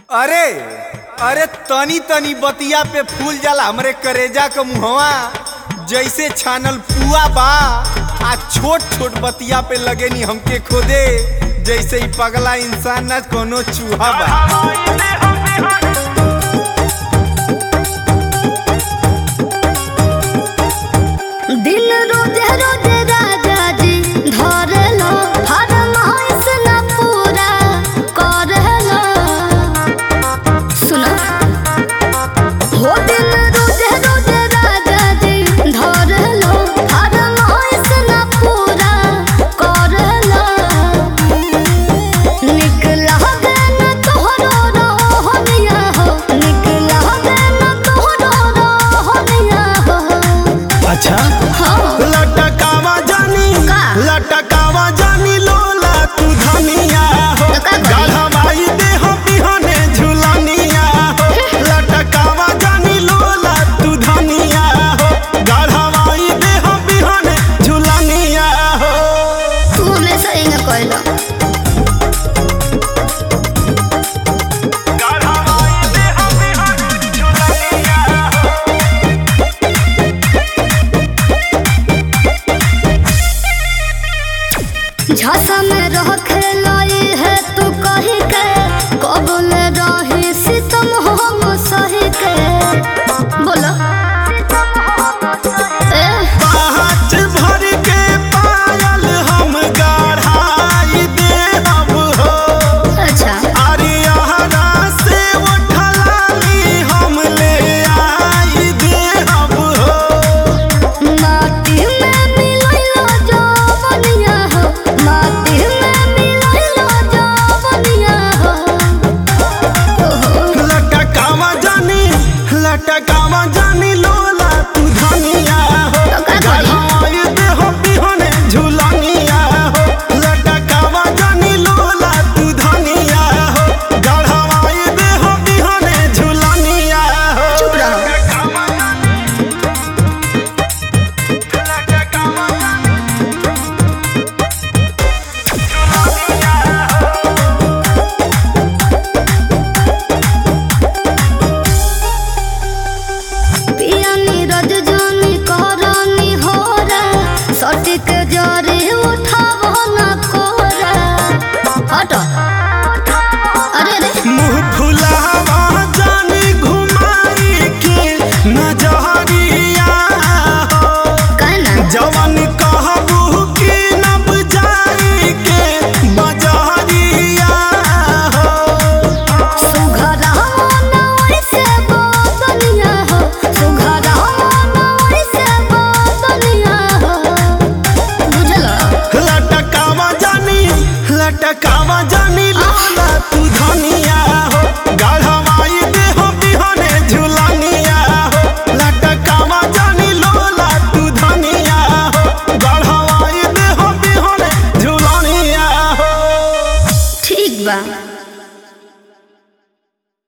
अरे अरे तनी तनी बतिया पे फूल जाला हमरे करेजा क मुहवा जैसे छानल पुआ बा आ छोट छोट बतिया पे लगे नी हमके खोदे जैसे ही पगला इंसान न कोनो चूहा बा दिन रोजे रोजे राजा जी धरलो फरमाइश न पूरा करलो सुनो हो दिन रोजे रोजे राजा जी धरलो फरमाइश न पूरा करलो निकला गन तोहरो रोहनिया हो निकला गन तोहरो रोहनिया हो अच्छा हाँ लटकावा जानी का? लटकावा जानी लोला तू धनिया हो तो का करी? गढ़वाई दे हो बिहने झुलनिया हो लटकावा जानी लोला तू धनिया हो गढ़वाई दे हो बिहने झुलनिया हो तू हमेशा ही न कहलो गढ़वाई दे हो बिहने झुलनिया हो झसा में रह खेलाई है तू कही के कबल रही सितम हम सही के बोलो ए पाँच भर के पायल हम गढ़ाई दे हम हो अच्छा अरियाना से उठलाली हम ले आई दे हम हो माटी में मिलैलो जवनिया हो माटी में मिलैलो जवनिया हो ओहो लटकावा जानी लटकावा